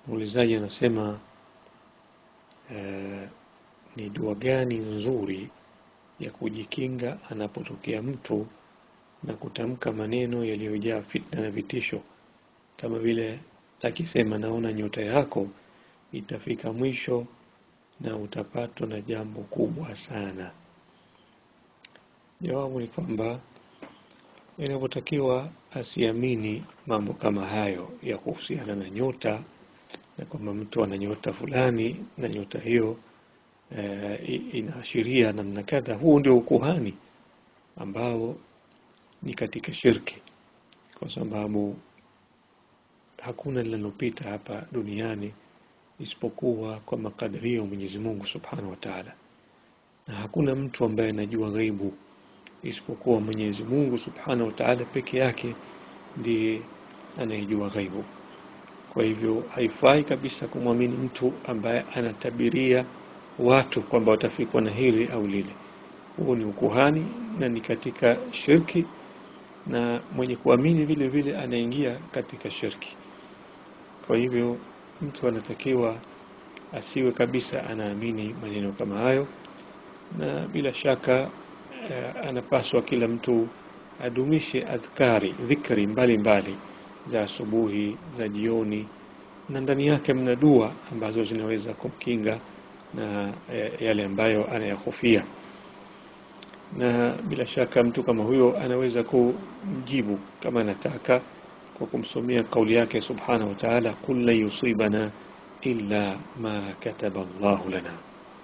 Muulizaji anasema eh, ni dua gani nzuri ya kujikinga anapotokea mtu na kutamka maneno yaliyojaa fitna na vitisho, kama vile akisema, naona nyota yako itafika mwisho na utapatwa na jambo kubwa sana. Jawabu ni kwamba inapotakiwa asiamini mambo kama hayo ya kuhusiana na nyota na kwamba mtu ana nyota fulani na nyota hiyo e, inaashiria namna kadha. Huu ndio ukuhani ambao ni katika shirki, kwa sababu hakuna linalopita hapa duniani isipokuwa kwa makadirio ya Mwenyezi Mungu Subhanahu wa Ta'ala, na hakuna mtu ambaye anajua ghaibu isipokuwa Mwenyezi Mungu Subhanahu wa Ta'ala peke yake ndiye anayejua ghaibu. Kwa hivyo haifai kabisa kumwamini mtu ambaye anatabiria watu kwamba watafikwa na hili au lile. Huo ni ukuhani na ni katika shirki, na mwenye kuamini vile vile anaingia katika shirki. Kwa hivyo mtu anatakiwa asiwe kabisa anaamini maneno kama hayo, na bila shaka eh, anapaswa kila mtu adumishe adhkari, dhikri mbalimbali za asubuhi, za jioni, na ndani yake mna dua ambazo zinaweza kumkinga na eh, yale ambayo anayahofia. Na bila shaka mtu kama huyo anaweza kumjibu kama anataka kwa kumsomea kauli yake subhanahu wa ta'ala, qul lan yusibana illa ma kataba Allahu lana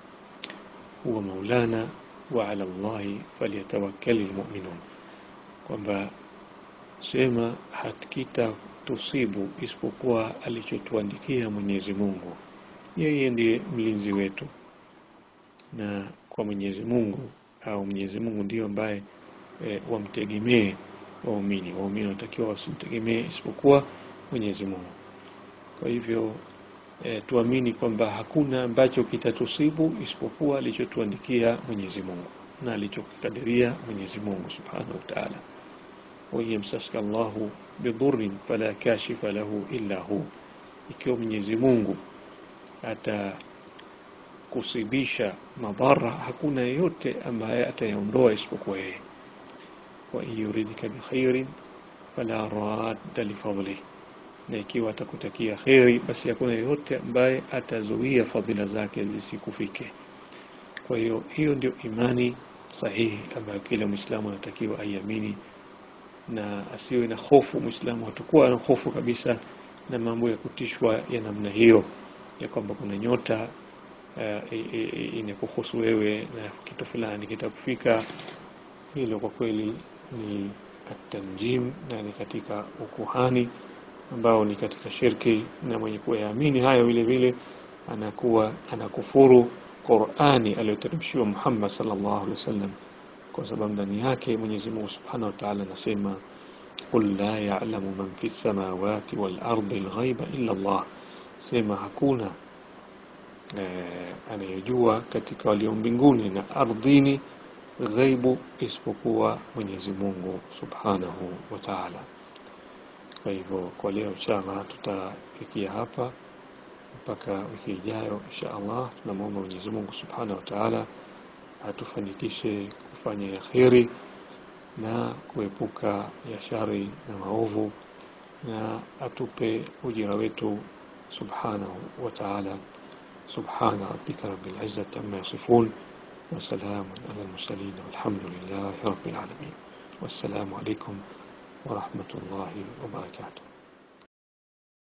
huwa maulana wa ala Allahi falyatawakkali lmuminun, kwamba sema hakita tusibu isipokuwa alichotuandikia Mwenyezi Mungu. Yeye ndiye mlinzi wetu, na kwa Mwenyezi Mungu au Mwenyezi Mungu ndiyo ambaye e, wamtegemee waumini. Waumini wanatakiwa wasimtegemee isipokuwa Mwenyezi Mungu. Kwa hivyo e, tuamini kwamba hakuna ambacho kitatusibu isipokuwa alichotuandikia Mwenyezi Mungu na alichokikadiria Mwenyezi Mungu Subhanahu wa Ta'ala. wa yamsaska Allahu bidurrin fala kashifa lahu illa hu, ikiwa Mwenyezi Mungu atakusibisha madhara, hakuna yeyote ambaye atayaondoa isipokuwa yeye. wa in yuridika bikhairin fala radda lifadlih na ikiwa atakutakia kheri, basi hakuna yeyote ambaye atazuia fadhila zake zisikufike. Kwa hiyo hiyo ndio imani sahihi ambayo kila Mwislamu anatakiwa aiamini na asiwe na hofu. Mwislamu hatakuwa na hofu kabisa na mambo ya kutishwa ya namna hiyo, ya kwamba kuna nyota uh, inakuhusu wewe na kitu fulani kitakufika. Hilo kwa kweli ni atanjim na ni katika ukuhani ambao ni katika shirki, na mwenye kuyaamini hayo vile vile anakuwa anakufuru Qur'ani aliyoteremshiwa Muhammad sallallahu alaihi wasallam, kwa sababu ndani yake Mwenyezi Mungu Subhanahu wa Ta'ala anasema qul la ya'lamu man fi samawati wal ardi al-ghaiba illa Allah, sema hakuna eh, anayejua katika walio mbinguni na ardhini ghaibu isipokuwa Mwenyezi Mungu Subhanahu wa Ta'ala. Kwa hivyo kwa leo inshallah tutafikia hapa mpaka wiki ijayo insha Allah. Tunamwomba Mwenyezi Mungu Subhanahu wa Ta'ala atufanikishe kufanya ya kheri na kuepuka ya shari na maovu, na atupe ujira wetu Subhanahu wa Ta'ala. Subhana rabbika rabbil izzati amma yasifun wa salamun ala al-mursalin walhamdulillahi rabbil alamin. Wassalamu alaykum ورحمة الله وبركاته